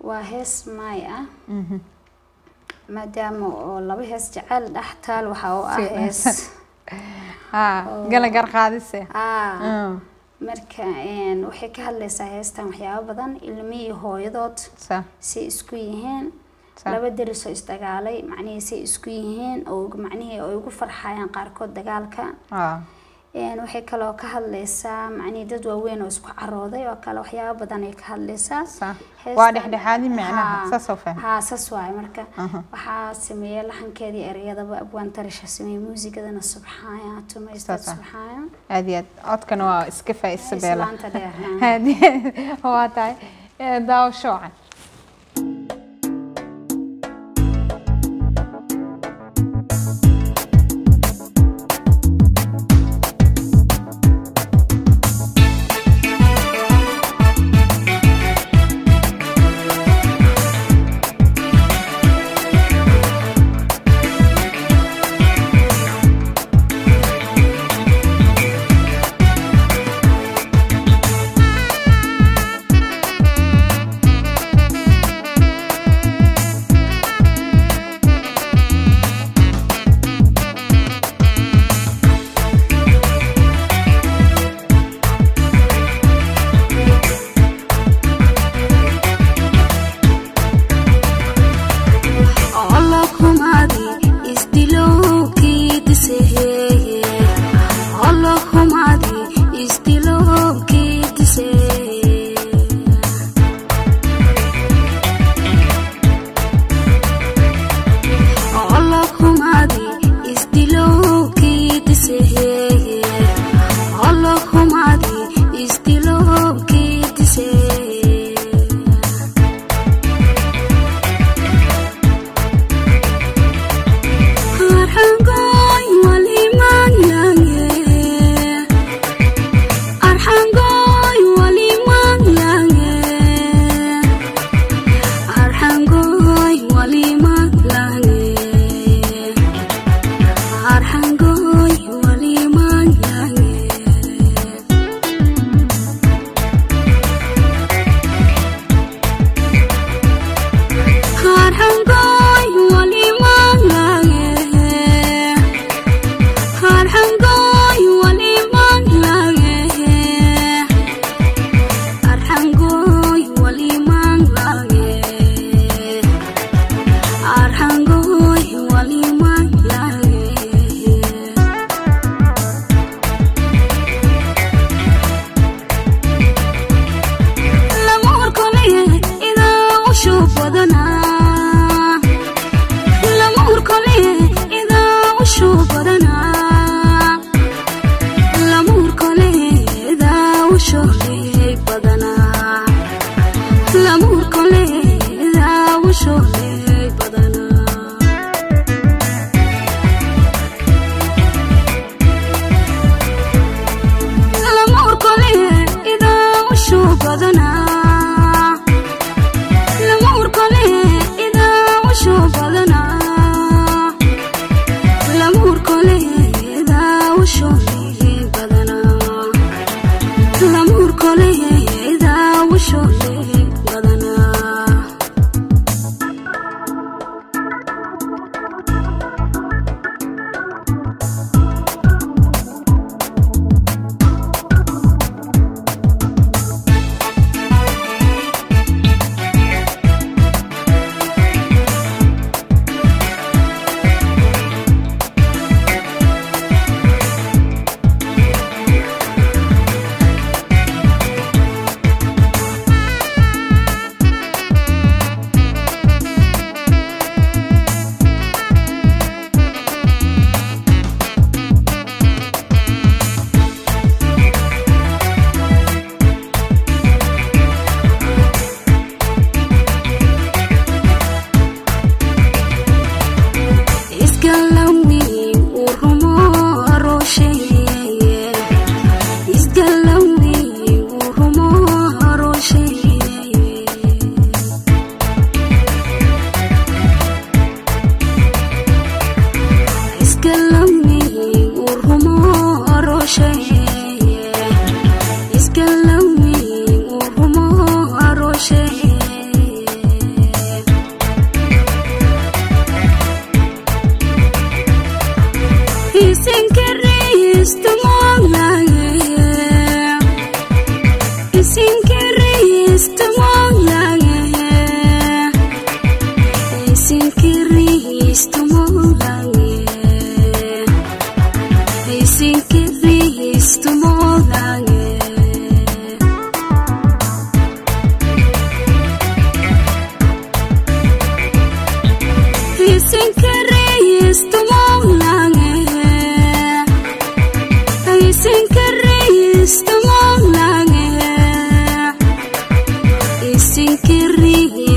waa hees maay ah maadaama oo laba hees jecel dhex taal waxaa u ah Si- hees haa gala gar qaadise ah Mm, marka een, waxay ka hadlaysaa heestan waxyaabo badan ilmi iyo hooyadood sa say isku yihiin sa laba deris oo isdagaalay macnihii say isku yihiin oo macnihii ay ugu farxayaan qaarkood dagaalka haa Een, waxay kaloo ka hadlaysaa macnihii dad waaweyn oo isku carooday oo kale waxyaabo badan ay ka hadlaysaa sa Heestan- waa dhexdhexaadi macnaha Haa. saasoo faham haa saas waaye marka Aha. waxaa sameeyey laxankeedii ereyadaba abwaan tarisha sameeyey muusigadana subxaaya tumaysta Saas ah. subxaaya aad iyo aad codkana waa iska faa'iisa beela islaanta dheer haa. aad iyo aad waa tahay Eh, daawasho wacan Thank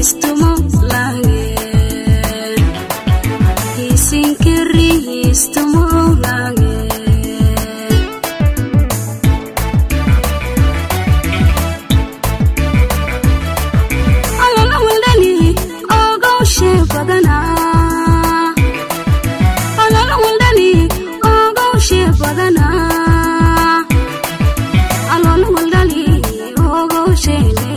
hiistumo lange hiisinkiri hiistumo lange alala waldani ogowshe badana alala waldani ogowshe badana alala waldani ogowshe